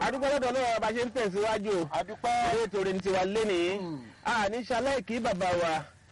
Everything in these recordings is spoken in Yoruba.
adúpẹ́ lọ́dọ̀ náà bá ṣe ń tẹ̀síwájú o adúpẹ́. ilé ètò rẹ̀ ní tiwa lénìí àní ṣaláìkí bàbá wa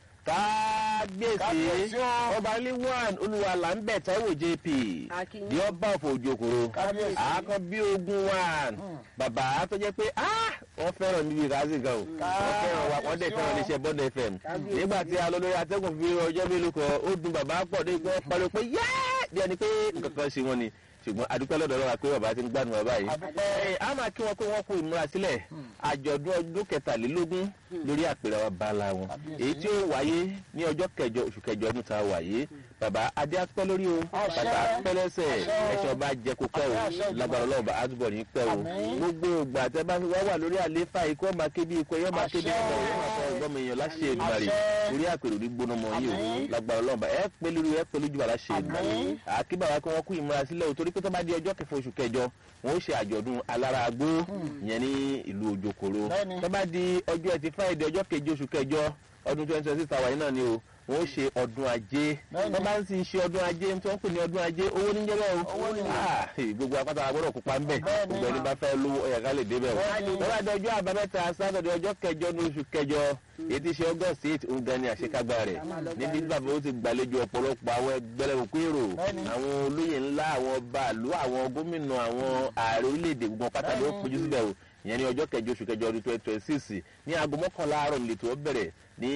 kábíyèsí Kábíyèsí o. ọba líwọ̀n olúwa là ń bẹ̀ táíwò jp Akin. ní ọba ọ̀fọ̀ òjòkòrò Kábíyèsí. àákan bí ogun one bàbá tó jẹ́ pé ah, wọ́n fẹ́ràn níbi ìrásí gan o wọ́n fẹ́ràn wa wọ́n dẹ̀ Kábíyèsí fẹ́ràn o. iléeṣẹ́ bond fm Kábíyèsí. nígbà tí a lọ lórí atẹ́gùn fi ọjọ́ mélòó kan ó dùn bàbá pọ̀ dé pé wọ́n pariwo pé yẹ́ẹ́ bí ẹni pé nǹkan kan ṣe wọ́n ni ṣùgbọ́n adúpẹ́ lọ́dọ̀ lọ́wọ́ pé bàbá ti ń gbádùn bàbá yìí Adúpẹ́. Ẹ, a máa kí wọn pé wọn kú ìmúrasílẹ̀ àjọ̀dún ọdún kẹtàlélógún lórí àpèrè wa bala wọn Kábíyèsí. èyí tí ó wáyé ní ọjọ́ kẹjọ oṣù kẹjọ ọdún tá a wáyé bàbá adé apẹ́ lórí o Àṣẹ. bàbá apẹ́ lẹ́sẹ̀ Àṣẹ o. ẹ̀ṣọ́ bá jẹ kó pẹ́ o Àṣẹ, àṣẹ lágbára ọlọ́run bá àdúbọ̀ ní pẹ́ o Àmín. gbogbo ògbà tẹ bá wá wà lórí àléfà ikú ọmọ akébi ikú ẹyọ máa kébi Àṣẹ. ọmọ ẹyọ máa fọ ọgbọmọ èèyàn láṣẹ ìdùmarè Àṣẹ. orí àpèrè òní gbóná mọ yìí o Àmín. lágbára ọlọ́run bá ẹ pé lórí ẹ pé lójú bá láṣẹ ìdùmarè Àmín. àkíbàbá kí wọn kú ìmúrasílẹ̀ o torí pé tó bá di ọjọ́ kẹfà oṣù kẹjọ wọn ó ṣe àjọ̀dún alára agbó yẹn ní ìlú òjòkòrò Bẹ́ẹ̀ni. tó bá di ọjọ́ ẹtì friday ọjọ́ keje oṣù kẹjọ ọdún twenty twenty six àwáyé náà ni o wọn ó ṣe ọdún ajé Bẹ́ẹ̀ni. tó bá ń sì ṣe ọdún ajé tí wọ́n ń pè ní ọdún ajé owó ní jẹ́ bẹ́ẹ̀ o Owó ni. Ah, gbogbo apáta agbọ́dọ̀ kópa ńbẹ̀ Bẹ́ẹ̀ni. gbogbo ẹni bá fẹ́ lówó ẹ̀yà ká lè débẹ̀ o Bẹ́ẹ̀ni. tó bá di ọjọ́ àbámẹ́ta sátọ̀dẹ̀ ọjọ́ kẹjọ ní oṣù kẹjọ èyí ti ṣe august eight òun gan ni àṣekágbá rẹ̀ níbi tí bàbá ó ti gbàlejò ọ̀pọ̀lọpọ̀ àwọn ẹgbẹ́lẹ́wòkú èrò Bẹ́ẹ̀ni. àwọn olóyè ńlá àwọn bàálù àwọn gómìnà àwọn ààrẹ orílẹ̀-èdè gbogbo pátá ló péjú síbẹ̀ o ìyẹn ní ọjọ́ kẹjọ oṣù kẹjọ ọdún twenty twenty six ní aago mọ́kànlá àárọ̀ nílẹ̀ tó bẹ̀rẹ̀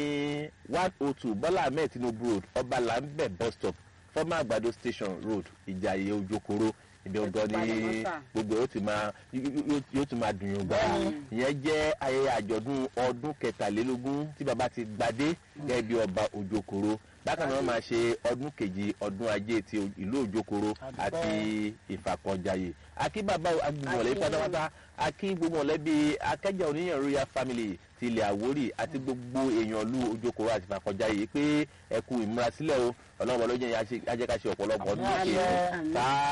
ní one oh two bọ́lá ahmed tinubu road ọba lambẹ bus stop former àgbàdo station road ìjàyè ojokoro ibi ọgọ́ ní Ìbàdàn sà. gbogbo yóò ti máa yó- yó- yóò ti máa dùn yín gbà ìyẹn jẹ́ ayẹyẹ àjọ̀dún ọdún kẹtàlélógún tí baba ti gbadé gẹ́gẹ́ bí ọba òjòkòrò bákan náà wọ́n máa ṣe ọdún kejì ọdún ajé ti ìlú òjòkòrò àti ìfàkọ̀jayé akí bàbá agbègbọ̀lẹ́ Akí. pátápátá akí gbogbo mọ̀lẹ́bí akẹ́jà oníyàn royal family ti ilẹ̀ àwórì àti gbogbo èèyàn lu òjòkòrò àti ìfàkọ̀jayé pé ẹ kú ìmúrasílẹ̀ o ọlọ́run ọlọ́jọ́ yẹn ajẹ́káṣe ọ̀pọ̀lọpọ̀ ọdún Àmín, lókè àṣẹ.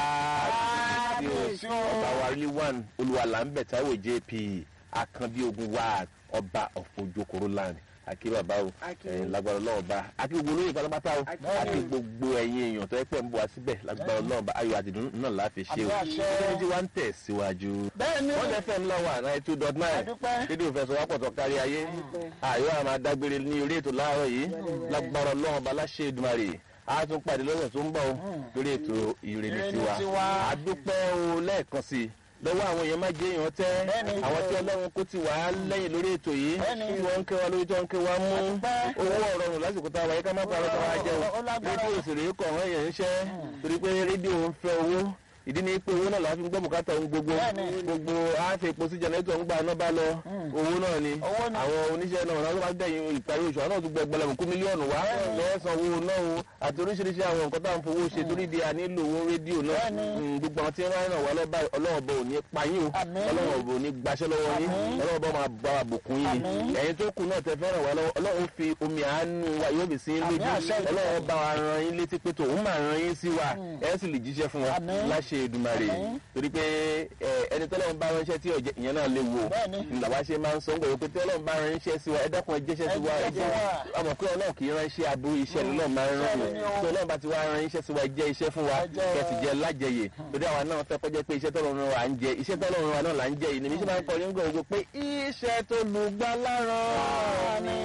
káàkiri Kábíyèsí o. ọba wa rí one olúwalámbẹ táíwò jp akànbí ogun wa ọba of ojokoro land akí bàbá o Akí. ẹ, lágbára ọlọ́run ọba akí gbogbo olóyè pátápátá o Akí. akí gbogbo ẹ̀yin èèyàn tó ẹ pẹ́ ń bọ̀ wá síbẹ̀ lágbára ọlọ́run ọba ayọ̀ àdìdún náà láfi ṣe o Àmín, àṣẹ. ṣé tí wàá ń tẹ̀ síwájú. Bẹ́ẹ̀ni. wọ́n lè fẹ́ ńlá wà náà two dot nine Adúpẹ́. rédíò fẹsọ̀ wápọ̀ tó kárí ayé àyọ̀ àmà dágbére ní orí ètò láàárọ̀ yìí lágbára ọlọ́run ọba láṣẹ Èdùmàrè a tún pàdé lọ́sẹ̀ tó ń bọ̀ o lórí ètò ìrèlè Ìrèlè tiwa tiwa. a dúpẹ́ o lẹ́ẹ̀kan sí i lọ́wọ́ àwọn èèyàn má jẹ́ èèyàn tẹ́ Bẹ́ẹ̀ni. àwọn tí ọlọ́run kó ti wà á lẹ́yìn lórí ètò yìí Bẹ́ẹ̀ni. tí wọ́n ń kẹ́ wa lórí tó ń kẹ́ wa mú Adúpẹ́. owó ọ̀rọ̀ lásìkò tá a wáyé ká má parọ́ ká wá jẹun Ó lágbára. rédíò òsèré kọ̀ wọ́n èèyàn ń ṣẹ́ torí pé rédíò ń fẹ́ owó ìdí ni pé owó náà la fi ń gbọ́ bùkátà ohun gbogbo Bẹ́ẹ̀ni. gbogbo àáfẹ́ epo sí jẹnẹrétọ̀ ń gbà náà bá lọ owó náà ni Owó ni. àwọn oníṣẹ́ náà wọn bá dẹ̀yìn ìparí oṣù àwọn náà tún gbọ́ ẹgbẹ̀lẹ́mù kú mílíọ̀nù wá lọ́sàn owó náà o àti oríṣiríṣi àwọn nǹkan tá à ń fowó ṣe torí di a nílò owó rédíò náà Bẹ́ẹ̀ni. Mm, gbogbo àwọn tí wọ́n rán wá lọ́ba ọlọ́wọ́ bọ̀ ò ní pa yín o Àmín. ọlọ́wọ́ bọ̀ ò ní gbaṣẹ́ lọ́wọ́ yín Àmín. ọlọ́wọ́ bọ̀ máa bá wa bùkún yín ni Àmín. ẹ̀yin tó kù náà tẹ fẹ́ràn wá lọ́wọ́ ọlọ́wọ́ fi omi àánú wa yóò fi sí yín Àmín, lójú àṣẹ ìdúpẹ́. ọlọ́wọ́ bá wa ran yín létí pé tòun máa ran yín sí wa ẹ̀ sì lè jíṣẹ́ fún wa Àmín. láṣẹ Èdùmàrè Àmín. torí pé ẹ, ẹni tọ́lọ́run bá ránṣẹ́ tí ọ̀jẹ̀ ìyẹn náà léwu o Bẹ́ẹ̀ni. ńlá ṣe máa ń sọ ń gbọ́dọ̀ pé tọ́lọ́run bá ránṣẹ́ sí wa ẹ dákun ẹ jẹ́ṣẹ́ sí wa Ẹ ẹ jẹ́ jẹ́ wa. ọmọ pé ọlọ́run kì í ránṣẹ́ aburú iṣẹ́ lọ́ọ̀ máa ń rán Iṣẹ́ ni o. tí ọlọ́run bá ti wá rán iṣẹ́ sí wa ẹ jẹ́ iṣẹ́ fún wa Ẹ jẹ́ kẹ́ sì jẹ́ lájẹyè torí àwa náà fẹ́ kọjá pé iṣẹ́ tọ́lọ́run wa ń jẹ iṣẹ́ tọ́lọ́run wa náà là ń jẹ yìí ni mi ṣe máa ń kọrin gbọ̀ngàn pé iṣẹ́ tó lù gbá láràn ni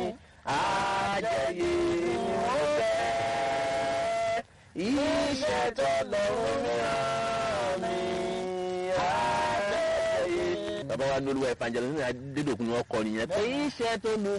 àjẹyè ni wọ́n fẹ́ iṣẹ́ tọ́lọ́run rán ni àjẹyè. bàbá wa ní olúwa ìfàjẹ́ lọ́sìn adédọ̀kun ni wọ́n kọ nìyẹn pé iṣẹ́ tó lù